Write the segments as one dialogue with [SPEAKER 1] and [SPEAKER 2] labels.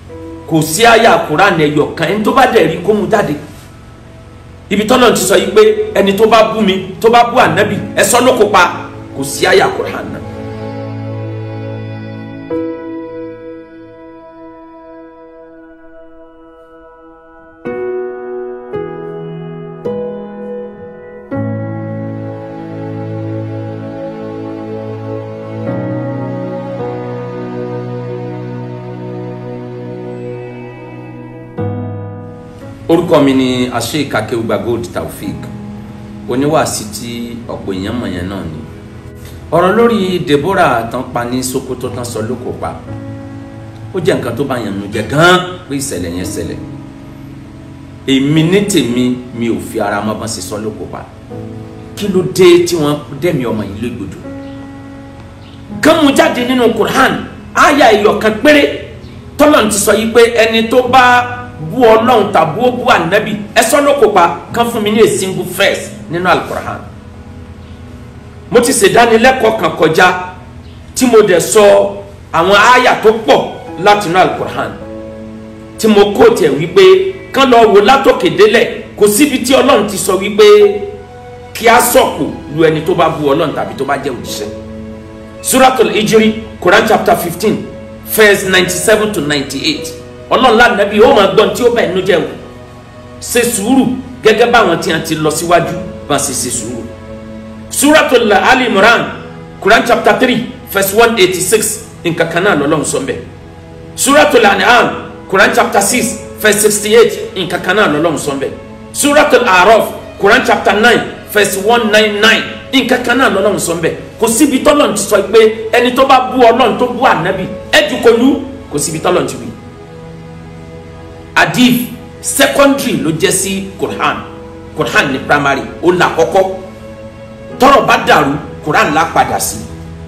[SPEAKER 1] kò sí àyà Kùránì ẹyọ kan ẹni tó bá dẹ̀ rí kó mu jáde ibi tọ́lọ̀ ti sọ yìí pé ẹni tó bá bú mi tó bá bú ànábì ẹ sọ ló kópa kò sí àyà Kùránì náà. orúkọ mi ni Sheikh Akeugba Gold Taofeek oníwàásí tí ọ̀pọ̀ èèyàn mọ̀ yẹn náà ni ọ̀rọ̀ lórí Deborah tán pa ní Sokoto tán sọ lóko pa ó jẹ́ nǹkan tó bá yàn nù jẹ́ gan pé ìṣẹ̀lẹ̀ yẹn ṣẹlẹ̀ èmi ní tèmi mi ò fi ara mọ́ bọ́n ṣe sọ lóko pa kí ló dé tí wọ́n dẹ̀mí ọmọ yìí légbodò kán mú jáde nínú Qur'an àyà ìyọ̀kan péré tọ́lọ̀ ti sọ yìí pé ẹni tó bá bú ọlọ́run tàbí ó bú ànábì ẹ sọ ló kópa kán fún mi ní a single verse nínú alukur'an mo ti ṣèdánilẹ́kọ̀ọ́ kan kọjá tí mo dẹ̀ sọ àwọn àyà tó pọ̀ láti inú alukur'an tí mo kó tiẹ̀ wípé kán lọ wò látòkè délẹ̀ kò síbi tí ọlọ́run ti sọ wípé kí a sọ̀kò lu ẹni tó bá bú ọlọ́run tàbí tó bá jẹ́ òjíṣẹ́ suratul ijiri quran chapter fifteen verse ninety seven to ninety eight ọlọ́run lánàbí ó máa gbọ́n tí ó bẹ̀ nínú jẹ́ o ṣe sùúrù gẹ́gẹ́ báwọn tí a ti lọ síwájú bá ṣe ṣe sùúrù. suratul ali imran quran chapter three verse one eighty six nǹkan kan náà lọ́lọ́run sọ mbẹ́. suratul an'am quran chapter six verse sixty eight nǹkan kan náà lọ́lọ́run sọ mbẹ́. suratul araf quran chapter nine verse one nine nine nǹkan kan náà lọ́lọ́run sọ mbẹ́. kò síbi tọ́lọ́run ti sọ pé ẹni tó bá bú ọlọ́run tó bú ànábì ẹ̀ jù kò lú kò síbi tọ́lọ́run ti wí adif secondary ló jẹ́ sí quran quran ní primary ó là kọ́kọ́ tọ́rọ̀ bá dàrú quran là padà sí.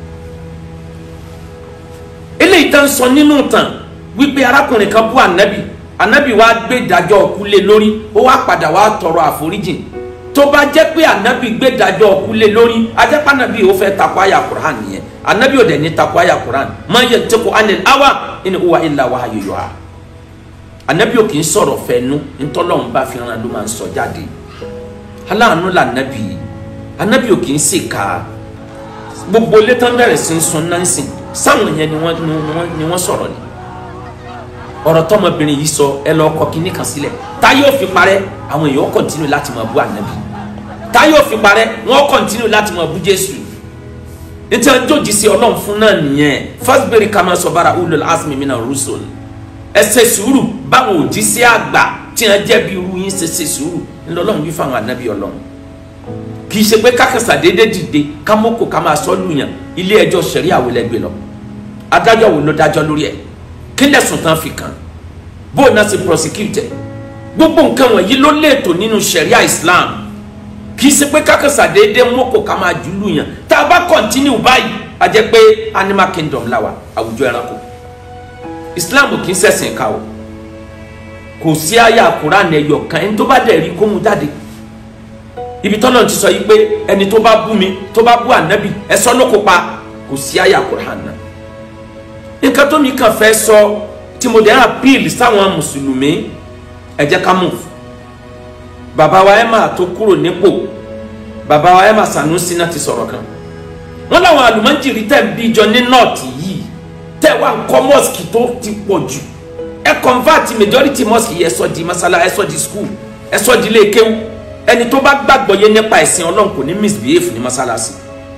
[SPEAKER 1] eléyìí tán sọ nínú tàn wípé arákùnrin kan bú anabi anabi wa gbé ìdájọ́ kúlé lórí ó wá padà wá tọrọ àforíjìn tó bá jẹ́ pé anabi gbé ìdájọ́ kúlé lórí ajẹ́pá anabi ó fẹ́ takò àyà quran nìyẹn anabi ò dẹ̀ ní takò àyà quran ma yantiqu anil hawa in huwa illa wahyu yuha anabi ò kì í sọ̀rọ̀ fẹ́nu ntọ́lọ́hún bá fi hàn ló máa ń sọ jáde aláàánú la anabi anabi ò kì í sì ká gbogbo létán bẹ̀rẹ̀ sí ń sun nánsìn sáwọn yẹn ni wọ́n ni wọ́n sọ̀rọ̀ ni ọ̀rọ̀ tọmọbìnrin yìí sọ ẹ lọ kọ kínní kan sílẹ̀ tá yóò fi parẹ́ àwọn èèyàn kọ̀ntínú láti máa bú anabi tá yóò fi parẹ́ wọ́n kọ̀ntínú láti máa bú jésù nítorí jòjì sí ọlọ́run fún náà nìyẹn fasbiri kama sabara ulul azmi mina rusul ẹ ṣe sùúrù báwọn òjíṣẹ́ àgbà tí wọ́n jẹ́ bí irú yín ṣe ṣe sùúrù ńlọ́lọ́run wí fáwọn ànábì ọlọ́run kì í ṣe pé kákàsà déédé dìde kámọ́kò ká máa sọ lùyàn ilé ẹjọ́ sẹ̀rí àwọn ẹlẹgbẹ́ lọ adájọ́ wo ló dájọ́ lórí ẹ̀ kí lẹ́sùn tán fi kàn bóun náà ṣe prosecute gbogbo nǹkan wọ̀nyí ló léètò nínú sẹ̀ríà Islam kì í ṣe pé kákàsà déédé mọ́kò ká máa jù lùyàn tá a bá continue báyìí a jẹ́ pé animal kingdom la wà àwùjọ ẹranko islam kì í ṣẹ̀sìn ká o kò sí àyà Kùránì ẹyọ kan ẹni tó bá dẹ̀ rí kó mu jáde ibi tọ́lọ̀ ti sọ yìí pé ẹni tó bá bú mi tó bá bú ànábì ẹ sọ ló kópa kò sí àyà Kùránì náà nǹkan tó mi kàn fẹ́ sọ tí mo dẹ̀ ń appeal sáwọn mùsùlùmí ẹ jẹ́ ká move bàbá wa Emma tó kúrò nípò bàbá wa Emma Sanusi náà ti sọ̀rọ̀ kan wọ́n láwọn àlùmọ́jìrì tẹ̀ ń bí jọ ní nọ́ọ̀tì yìí tẹ wá nkọ mosque tó ti pọ̀ jù ẹ convert majority mosque yẹ sọ di masala ẹ sọ di school ẹ sọ di ilé kéwú ẹni tó bá gbàgbọ́ yé nípa ẹ̀sìn ọlọ́run kò ní misbehave ní masalasi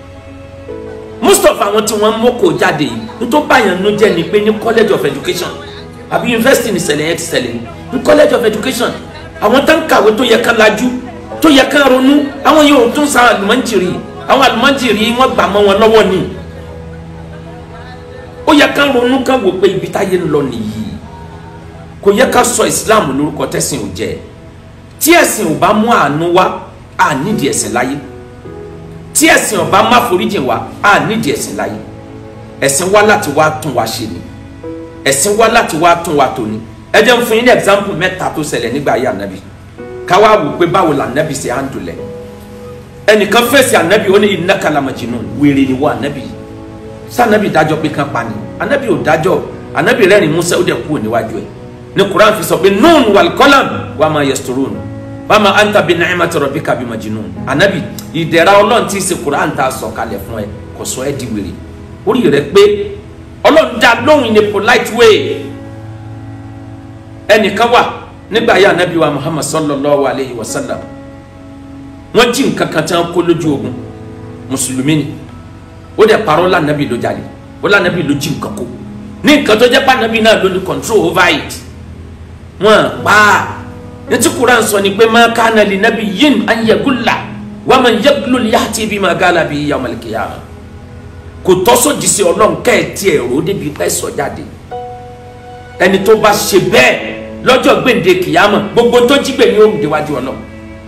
[SPEAKER 1] most of àwọn tí wọ́n mọ́kò jáde yìí nítorí báyàn ló jẹ́ ni pé ní college of education àbí university ní ṣẹlẹ̀ yẹn ti ṣẹlẹ̀ ní college of education àwọn tó ń kàwé tó yẹ ká lajú tó yẹ ká ronú àwọn yóò tún sa àlùmọ́jìrì àwọn àlùmọ́jìrì wọ́n gbà mọ́ wọn lọ́wọ́ ni ó yẹ ká ronú ká wò pé ibi táyé ń lọ nìyí kò yẹ ká sọ islam lórúkọ tẹ̀sìn ò jẹ́ tí ẹ̀sìn ò bá mú àánú wá à nídìí ẹ̀sìn láyé tí ẹ̀sìn ò bá má foríjìn wá à nídìí ẹ̀sìn láyé ẹ̀sìn wá láti wá tún wá ṣe ni ẹ̀sìn wá láti wá tún wá tó ni ẹ jẹ́ n fún yín ní example mẹ́ta tó ṣẹlẹ̀ nígbà ayé ànábì ká wá wò pé báwo la ànábì ṣe handle ẹ̀ ẹnìkan fèsì ànábì ó ní innaka la majnun wèrè ni wọ́n ànábì yìí sanabi dájọ́ pé kan pa ni anabi ò dájọ́ anabi rẹ́rìn musa ó dẹ̀ kú níwájú ẹ̀ ní quran fi sọ pé nun wal qalam wa ma yasturun wa ma anta bi ni'mati rabbika bi majnun anabi ìdẹ̀ra ọlọ́run tí ì ṣe quran tá a sọ kalẹ̀ fún ẹ kò sọ ẹ́ di wèrè orí rẹ pé ọlọ́run dá lóhùn in a polite way ẹnìkan wà nígbà yà anabi wa muhammad sallallahu alayhi wa sallam wọ́n jí nǹkan kan tí wọ́n kó lójú ogun mùsùlùmí ni ó dẹ̀ parọ́ lànàbì ló jalè ó lànàbì ló jí nǹkan kó ní nǹkan tó jẹ́ pànàbì náà ló ní control over it wọ́n pa á netí kuran sọ ni pé má kánà lè nàbì yin an yagulla wa man yaglul ya'ti bima gala bi yawmal qiyamah kò tọ́ sójì sí ọlọ́run kẹ́ẹ̀tì ẹ̀rọ débi pẹ́ sọ jáde ẹni tó bá ṣe bẹ́ẹ̀ lọ́jọ́ gbèǹde kìyàmọ̀ gbogbo tó jí gbè ní òrùn déwájú ọlọ́run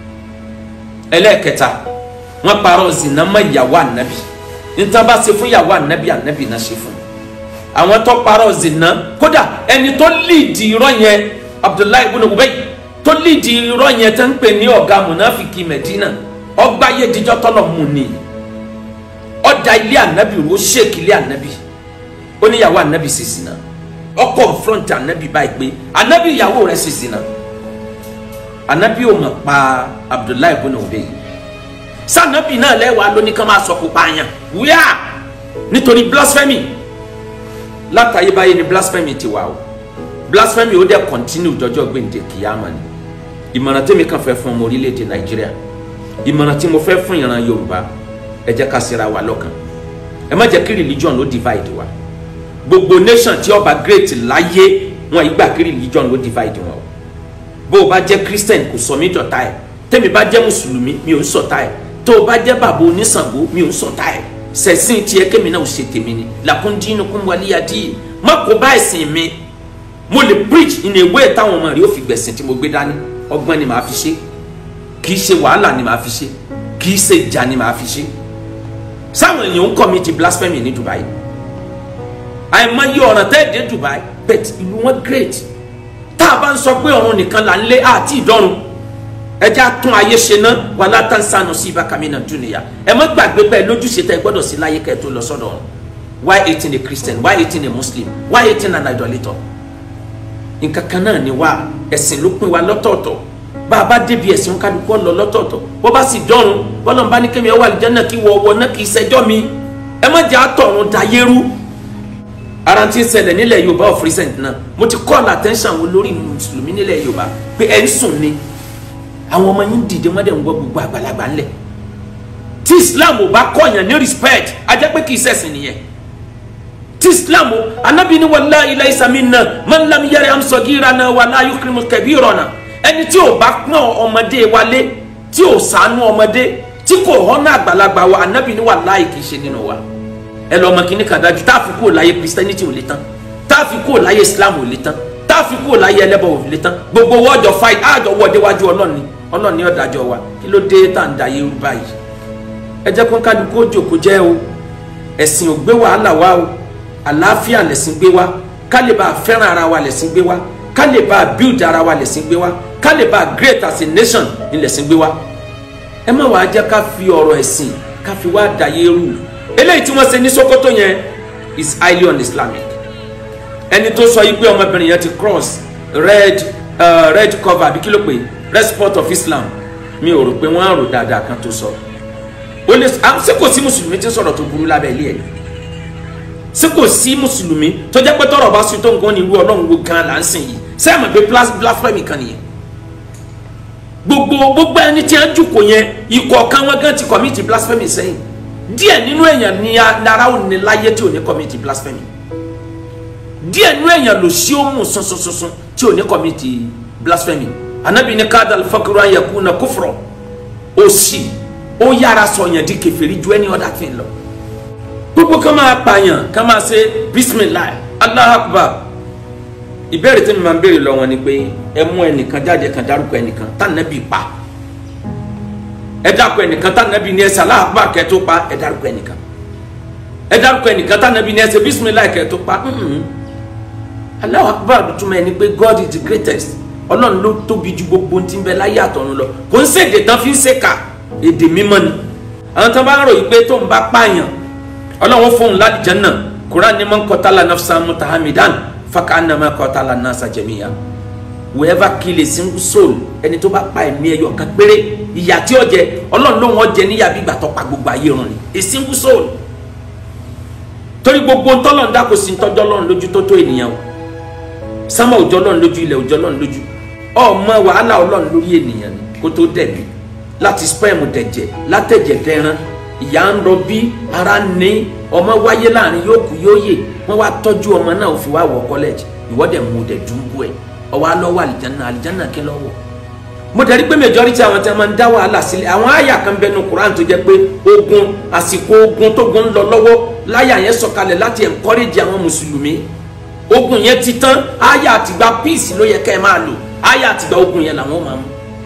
[SPEAKER 1] ẹlẹ́ẹ̀kẹta wọ́n parọ́ zina mọ́ ìyàwó ànábì níta bá ṣe fún ìyàwó ànábì ànábì náà ṣe fún àwọn tó parọ́ zina kódà ẹni tó líìdì irọ́ yẹn abdullahi ibn ubay tó líìdì irọ́ yẹn tó ń pè ní ọ̀gá munafiki medina ọgbà yédijọ́ tọ́lọ̀ mú ni ọ̀dà ilé ànábì ro ṣèkì ilé ànábì ó ní ìyàwó ànábì ṣe zina ó confront ànábì báyìí pé ànábì ìyàwó rẹ̀ ṣe zina ànábì ò mọ̀ pa abdullahi ibn ubay sanabi náà lẹ́wàá lóní kan máa sọ kó pààyàn wíyà nítorí blasphemy látàyébáyé ni blasphemy ti wà o blasphemy ó dẹ̀ continue jọjọ́ gbèǹde kìyàmà ni ìmọ̀ràn tèmi kan fẹ́ fún ọmọ orílẹ̀-èdè nàìjíríà ìmọ̀ràn tí mo fẹ́ fún ìran yorùbá ẹ jẹ́ ká ṣera wa lọ́kàn ẹ má jẹ́ kí religion ló divide wa gbogbo nation tí ó bá great láyé wọn ìgbà kí religion ló divide wọn o bó o bá jẹ́ christian kò sọ mí dọ̀tá ẹ̀ tẹ́mi bá jẹ́ mùsùlùmí mi ò ń sọ̀tá ẹ̀ tó o bá jẹ́ bàbá oníṣàngó mi ò ń sọ̀tá ẹ̀ sẹ̀sìn tiẹ̀ kémi náà ò ṣe tèmi ni làkúndínú kún wálé adí má kó bá ẹ̀sìn mi mo lè preach in a way táwọn ọmọ rẹ ó fi gbẹ̀sìn tí mo gbé dání ọgbọ́n ni màá fi ṣe kì í ṣe wàhálà ni màá fi ṣe kì í ṣe ìjà ni màá fi ṣe sáwọn èèyàn ń commit blasphemy ní Dubai àìmọye ọ̀ràn tẹ́ dé Dubai but ìlú wọn great tá a bá ń sọ pé ọ̀run nìkan là ń lé àti ìdọ́run ẹjẹ atún ayé ṣe ná wà látàn sànù sí ibà kàmínà dúnìyà ẹ má gbàgbé bẹ́ẹ̀ lójúṣe tẹ gbọ́dọ̀ sí láyé kẹ́ tó lọ sọ́dọ̀ ọ̀run why hating a christian why hating a muslim why hating an idolator nǹkan kan náà ni wá ẹ̀sìn ló pín wa lọ́tọ̀ọ̀tọ̀ bá a bá débi ẹ̀sìn kálukú ọ̀lọ́ lọ́tọ̀ọ̀tọ̀ bó bá sì dọ́run bọ́lọ̀ bá ní kémi ẹ̀ wà àlùjánnà kí wọ́ wọ́ náà kì í ṣẹjọ́ mi ẹ má jẹ́ àtọ̀run dayérú ara ti ń ṣẹlẹ̀ nílẹ̀ yorùbá of recent náà mo ti call attention àwọn olórí mùsùlùmí nílẹ̀ yorùbá pé ẹ̀ ń sùn ni àwọn ọmọ yín dìde wọ́n dẹ̀ ń gbọ́ gbogbo àgbàlagbà ńlẹ̀ tí islam ò bá kọ̀yàn ní respect a jẹ́ pé kì í ṣẹ̀sìn nìyẹn tí islam ò anabi ni wallahi laysa minna man lam yarham saghirana wala yukrimu kabirana ẹni tí ò bá pọ́n ọmọdé wálé tí ò ṣàánú ọmọdé tí kò họ́nà àgbàlagbà wa anabi ni wallahi kì í ṣe nínú wa ẹ lọ ọmọ kìíní kan dájú tá a fi kúrò láyé christianity ò lè tán tá a fi kúrò láyé islam ò lè tán tá a fi kúrò láyé ẹlẹ́bọ̀ ò lè tán gbogbo wọ́ọ̀jọ̀ fight àjọ wọ́ọ̀dé wájú ọlọ́ọ̀ni ọlọ́run ní ọ̀dàjọ́ wa kí ló dé tá à ń da yé rú báyìí ẹ jẹ́ kó kálukú ó jòkó jẹ́ o ẹ̀sìn ò gbé wàhálà wá o àlàáfíà lẹ̀sìn gbé wá ká lè bá a fẹ́ràn ara wa lẹ̀sìn gbé wá ká lè bá a build ara wa lẹ̀sìn gbé wá ká lè bá a great as a nation ní lẹ̀sìn gbé wá ẹ má wàá jẹ́ ká fi ọ̀rọ̀ ẹ̀sìn ká fi wá da yé rú eléyìí tí wọ́n ṣe ní Sokoto yẹn is highly un-Islamic ẹni tó sọ yìí pé ọmọbìnrin yẹn ti cross red uh, red cover àbí kí ló pè é respect of islam mi ò rò pé wọ́n á rò dáadáa kan tó sọ ó lè ṣé kò sí mùsùlùmí tí ń sọ̀rọ̀ tó burú lábẹ́ ilé ẹ̀ ṣé kò sí mùsùlùmí tó jẹ́ pé tọ́rọ̀ bá sùn tó nǹkan ní irú ọlọ́run wo gan là ń sìn yìí ṣé àmọ̀ pé blasphemy kan nìyẹn gbogbo gbogbo ẹni tí a ń jùkọ̀ yẹn ikọ̀ kan wọn gan ti commit blasphemy sẹ́yìn díẹ̀ nínú èèyàn ní ara ò ní láyé tí ò ní commit blasphemy díẹ̀ nínú èèyàn lò sí ó mú sunsunsunsun tí ò ní commit blasphemy anabi ni kada alfakiru ayaku na kufrọ òṣì ó yára sọyàn di kèfèrí ju ẹni ọdá fi lọ gbogbo ká máa pààyàn ká máa ṣe bisimilahi Allahu akbar ìbéèrè tí mi máa ń béèrè lọ wọn ni pé ẹ mú ẹnìkan jáde kan dárúkọ ẹnìkan tànàbí pa ẹ dárúkọ ẹnìkan tànàbí ní ẹsẹ Allahu akbar kẹ́ tó pa ẹ dárúkọ ẹnìkan ẹ dárúkọ ẹnìkan tànàbí ní ẹsẹ bisimilahi kẹ́ tó pa Allahu akbar túmọ̀ ẹni pé God is the greatest ọlọ́run ló tóbi ju gbogbo ohun tí ń bẹ láyé àtọ̀run lọ kò ń ṣèdè tán fi ń ṣèkà èdè mímọ́ ni àwọn tán bá ń ròyìn pé tó ń bá pààyàn ọlọ́run fóun lálìjẹ́ náà Quran ni man qatala nafsan mutahamidan fakannama qatala nasa jamiya whoever kill a single soul ẹni tó bá pa ẹ̀mí ẹyọ kan péré ìyà tí ó jẹ ọlọ́run ló wọ́n jẹ níyà bí ìgbà tó pa gbogbo ayé run ni a single soul torí gbogbo ntọ́lọ̀ ń dákò sí ntọ́jọ́ lọ́run lójú tó tó ènìyàn o sámà òjọ́ lọ́run lójú ilẹ̀ òjọ́ lọ́run lójú ọmọ wàhálà ọlọ́run lórí ènìyàn ni kó tó dẹ̀bi láti sperm dẹ̀jẹ̀ látẹ̀jẹ̀ dẹran ìyá ń rọbí ara ní ọmọ wáyé láàrin yóò kú yóò yè wọ́n wá tọ́jú ọmọ náà fi wá wọ kọ́lẹ́jì ìwọ́dẹ̀ mú dẹ̀ dùnbù ẹ̀ ọwọ́ alọ́wọ́ àlìjáná àlìjáná kí lọ́wọ́ mo dẹ̀ rí pé majority àwọn tí a máa ń dá wàhálà sílẹ̀ àwọn àyà kan bẹnu Quran tó jẹ́ pé ogun àsìkò ogun tógun ń lọ lọ́wọ́ láyà yẹn sọ̀kalẹ̀ láti encourage àwọn mùsùlùmí ogun yẹn ti tán àyà àtìgbà peace ló yẹ ká ẹ máa lò àyà àtìgbà ogun yẹn làwọn máa mú.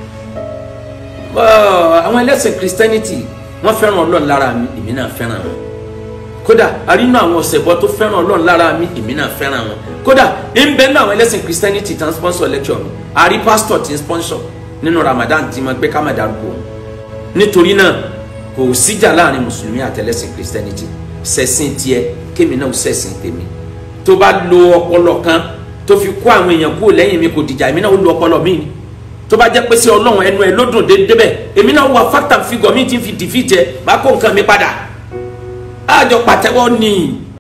[SPEAKER 1] àwọn ẹlẹ́sìn Christianity wọ́n fẹ́ràn Ọlọ́run lára mi èmi náà fẹ́ràn wọn kódà àrínú àwọn ọ̀sẹ̀bọ tó fẹ́ràn Ọlọ́run lára mi èmi náà fẹ́ràn wọn kódà ń bẹ ní àwọn ẹlẹ́sìn Christianity tán sponsor lecture mi àrí pastor ti sponsor nínú Ramadan tí mo gbé ká má darúgbó nítorí náà kò síjà láàrin mùsùlùmí àtẹlẹ́sìn Christianity ṣẹ̀sìn tiẹ̀ kémi náà ṣẹ̀sìn tèmi tó bá lo ọpọlọ kan tó fi kó àwọn èèyàn kúrò lẹ́yìn mi kò dìjà èmi náà ó lo ọpọlọ mi ni tó bá jẹ́ pé sí Ọlọ́run ẹnu ẹ ló dùn débẹ̀ èmi náà wà factor figure mi ti fi defeat ẹ bá kó nǹkan mi padà àjọ pàtẹ́wọ́ ni